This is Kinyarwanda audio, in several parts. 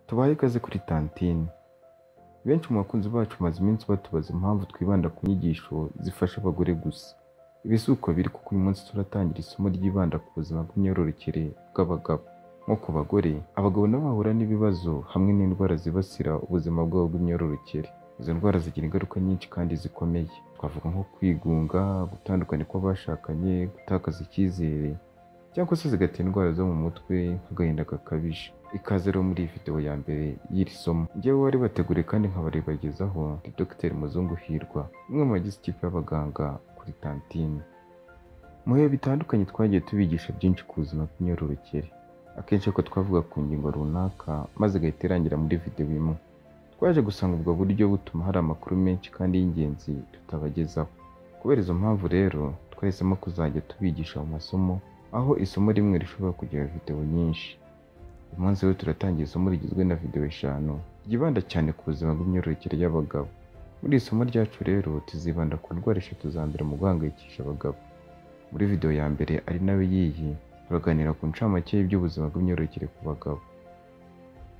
tubahe ikaze kuri tantine benshi mu bakunzi bacu maze iminsi batubaza impamvu twibanda ku nyigisho zifasha abagore gusa ibi si uko biri kuko uyu munsi turatangira isomo ryibanda ku buzima bw'imyororokere bw'abagabo nko ku bagore abagabo nabo bahura n'ibibazo hamwe n'indwara zibasira ubuzima bwabo bw'imyororokere izo ndwara zigira ingaruka nyinshi kandi zikomeye twavuga nko kwigunga gutandukana kw'abashakanye gutakaza icyizere cyangwa se zigatera indwara zo mu mutwe nk'agahinda gakabije ikaze rero muri iyi video ya mbere y'iri somo njyewe wari bategure kandi nkabaribagezaho ni Dr Muzungu Hirwa umwe mu bagize ikipe y'abaganga kuri Tantine mu bihe bitandukanye twagiye tubigisha byinshi ku buzima bw'imyororokere akenshi ariko twavuga ku ngingo runaka maze igahita irangira muri video imwe twaje gusanga ubwo buryo butuma hari amakuru menshi kandi y'ingenzi tutabagezaho kubera izo mpamvu rero twahisemo kuzajya tubigisha mu masomo aho isomo rimwe rishobora kugira video nyinshi uyu munsi rero turatangira isomo rigizwe na video eshanu ryibanda cyane ku buzima bw'imyororokere y'abagabo muri iri somo ryacu rero tuzibanda ku ndwara eshatu za mbere mu guhangayikisha abagabo muri video ya mbere ari nawe yiyi turaganira ku ncamake y'iby'ubuzima bw'imyororokere ku bagabo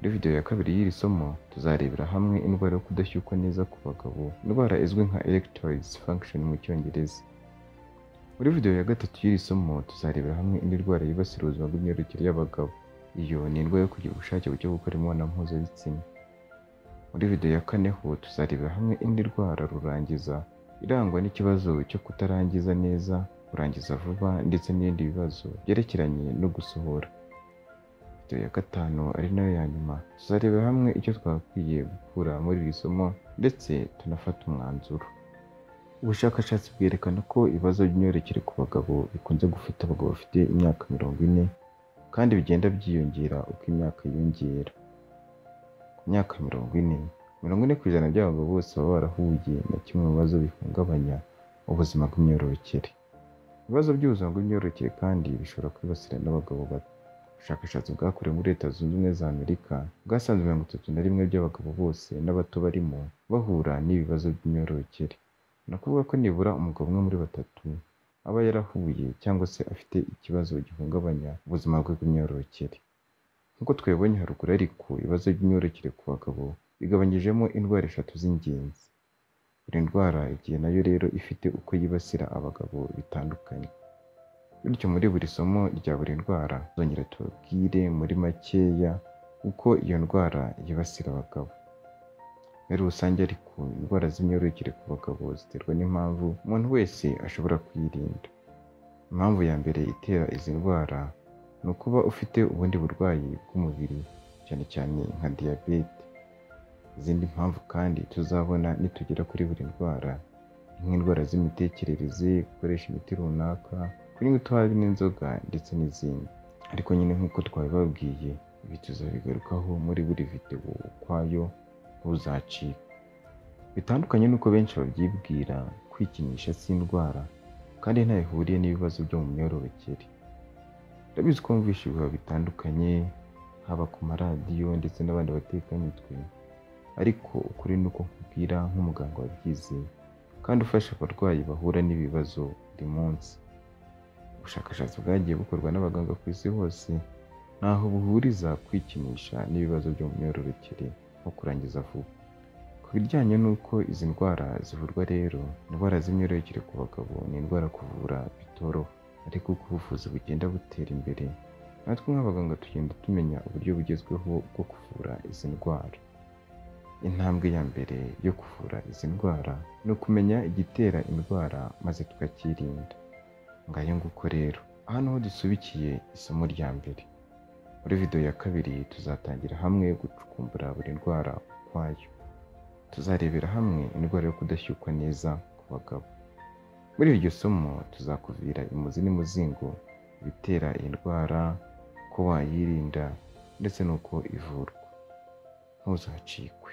muri video ya kabiri y'iri somo tuzarebera hamwe indwara yo kudashyukwa neza ku bagabo indwara izwi nka erectile dysfunction mu cyongereza muri video ya gatatu y'iri somo tuzarebera hamwe indi ndwara yibasira ubuzima bw'imyororokere y'abagabo iyo ni indwara yo kugira ubushake buke gukora imibonano mpuzabitsina muri video ya kane ho tuzarebera hamwe indi ndwara rurangiza irangwa n'ikibazo cyo kutarangiza neza kurangiza vuba ndetse n'ibindi bibazo byerekeranye no gusohora video ya gatanu ari nayo ya nyuma tuzarebera hamwe icyo twakwiye gukura muri iri somo ndetse tunafata umwanzuro ubushakashatsi bwerekana ko ibibazo by'imyororokere ku bagabo bikunze gufata abagabo bafite imyaka mirongo ine kandi bigenda byiyongera uko imyaka yiyongera ku myaka mirongo ine mirongo ine ku ijana by'abagabo bose baba barahuye na kimwe mu bibazo bihungabanya ubuzima bw'imyororokere ibibazo by'ubuzima bw'imyororokere kandi bishobora kwibasira n'abagabo bato ubushakashatsi bwakorewe muri leta zunze ubumwe za amerika bwasanze mirongo itatu na rimwe by'abagabo bose n'abato barimo bahura n'ibibazo by'imyororokere ni ukuvuga ko nibura umugabo umwe muri batatu aba yarahuye cyangwa se afite ikibazo gihungabanya ubuzima bwe bw'imyororokere nk'uko twabibonye haruguru ariko ibibazo by'imyororokere ku bagabo bigabanyijemo indwara eshatu z'ingenzi buri ndwara igihe nayo rero ifite uko yibasira abagabo bitandukanye bityo muri buri somo rya buri ndwara zongera tubabwire muri makeya uko iyo ndwara yibasira abagabo muri rusange ariko indwara z'imyororokere ku bagabo ziterwa n'impamvu umuntu wese ashobora kuyirinda impamvu ya mbere itera izi ndwara ni ukuba ufite ubundi burwayi bw'umubiri cyane cyane nka diyabete izindi mpamvu kandi tuzabona nitugera kuri buri ndwara nk'indwara z'imitekerereze gukoresha imiti runaka kunywa itabi n'inzoga ndetse n'izindi ariko nyine nk'uko twabibabwiye ibi tuzabigarukaho muri buri videwo ukwayo ntuzacike bitandukanye n'uko benshi babyibwira kwikinisha si indwara kandi ntayo ihuriye n'ibibazo byo mu myororokere ndabizi ko wumvisha ibihuha bitandukanye haba ku maradiyo ndetse n'abandi batekamitwe ariko ukuri ni uko nkubwira nk'umuganga wabyize kandi ufasha abarwayi bahura n'ibibazo buri munsi ubushakashatsi bwagiye bukorwa n'abaganga ku isi hose ntaho buhuriza kwikinisha n'ibibazo byo mu myororokere nko kurangiza vuba ku bijyanye n'uko izi ndwara zivurwa rero indwara z'imyororokere ku bagabo ni indwara kuvura bitoroha ariko uko ubuvuzi bugenda butera imbere natwe nk'abaganga tugenda tumenya uburyo bugezweho bwo kuvura izi ndwara intambwe ya mbere yo kuvura izi ndwara ni ukumenya igitera indwara maze tukakirinda ngayo nguko rero aha niho dusubikiye isomo rya mbere muri video ya kabiri tuzatangira hamwe gucukumbura buri ndwara ukwayo tuzarebera hamwe indwara yo kudashyukwa neza ku bagabo muri iryo somo tuzakuvira imuzi n'imuzingo ibitera iyi ndwara ko wayirinda ndetse n'uko ivurwa ntuzacikwe